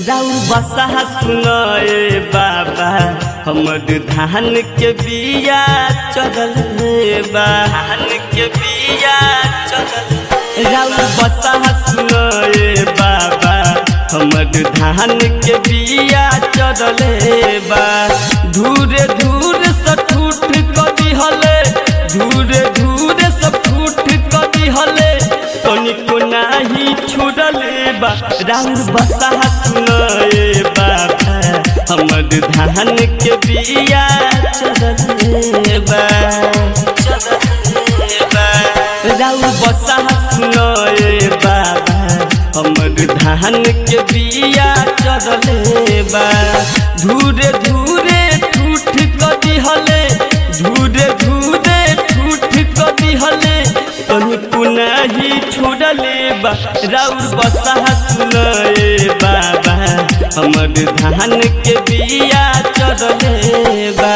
राउर बसा सुनाए बाबा हमर धान के बिया चढ़ल बा धान के बिया चढ़ल राउर बसा सुनाए बाबा हमर धान के बिया चढ़ल बा धूरे धूरे सठूठ कदी हले धूरे धूरे सठूठ कदी हले तनिको नाही छुड़ले बा राउर बसा सुनाए बाबा हमर धान के बिया चढ़ले बा चढ़ले बा राउर बसा सुनाए बाबा हमर धान के बिया चढ़ले बा धूरे धूरे ठूठ कदी हले धूरे धूरे ठूठ कदी हले तनिको नाही छोड़ले बा राउर बसा सुनाए बाबा हमर धान के बिया चढ़ले बा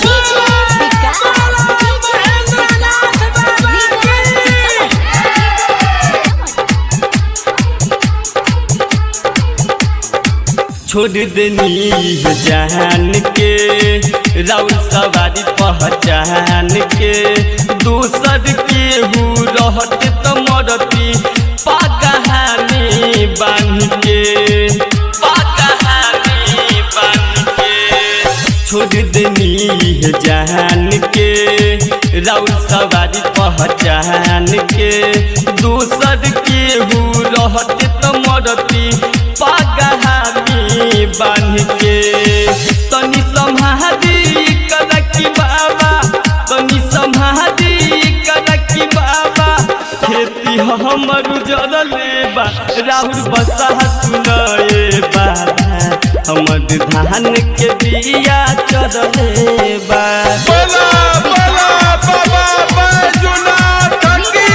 छोड़ देनी जान के राउर सवारी पहचान के दूसर के हु रहत त मरती पाकहानी बांध के पाकहानी बांध के छोड़ देनी जान के राउर सवारी पहचान के दूसर के हु रहत त मरती पागहामी बांध के तनी सम्हारी करकी बाबा तनी सम्हारी करकी बाबा खेती हमर जरले बा राहुल बसा सुनाए बाबा हमर धान के बिया चढ़ले बा बोला बोला बाबा बैजुनाथ की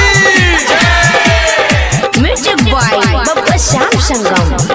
म्यूजिक बॉय बब्बा श्याम संगम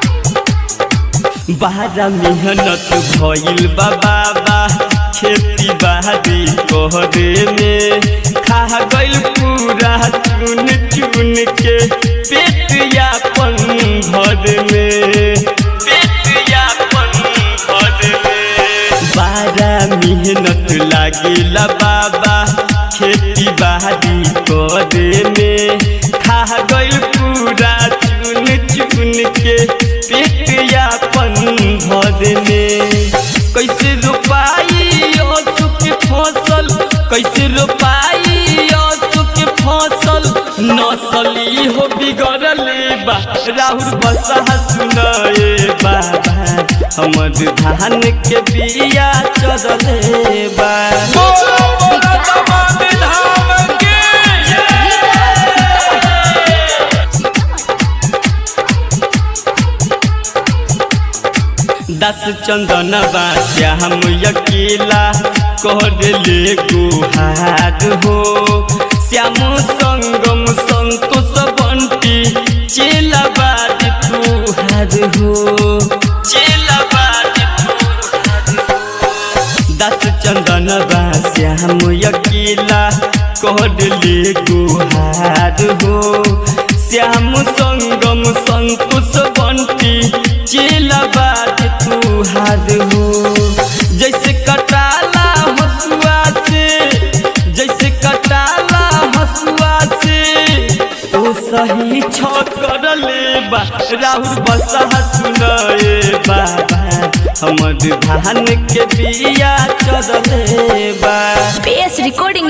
बारा मेहनत भइल बा बाबा खेती बाड़ी कहरे में खा गइल पूरा चुन चुन के पेट यापन भर में पेट यापन भर में बारा मेहनत लागिला बाबा खेती बाड़ी करे में खा गइल पूरा चुन चुन के पेट यापन भर में कैसे रोपाई सुख फसल कैसे रोपाई सुख फसल नसली हो बिगड़ले बा राहुल बसा सुनाए बाबा हमर धान के बिया चढ़ले बा बोला बोला तमाम धाम की दस चंदन श्याम अकेला कहले गुहार हो श्याम संगम संतोष बंटी चेला बाज तुहार हो चेला बाज तुहार हो दस चंदन श्याम अकेला कहले गुहार हो श्याम संगम संतोष बंटी चेला बाज तुहार हो जैसे कटाला हसुआ से जैसे कटाला हसुआ से ओ सही छकरले बा राहुल बसा सुनाए बाबा हमर धान के बिया चढ़ले बा PS recording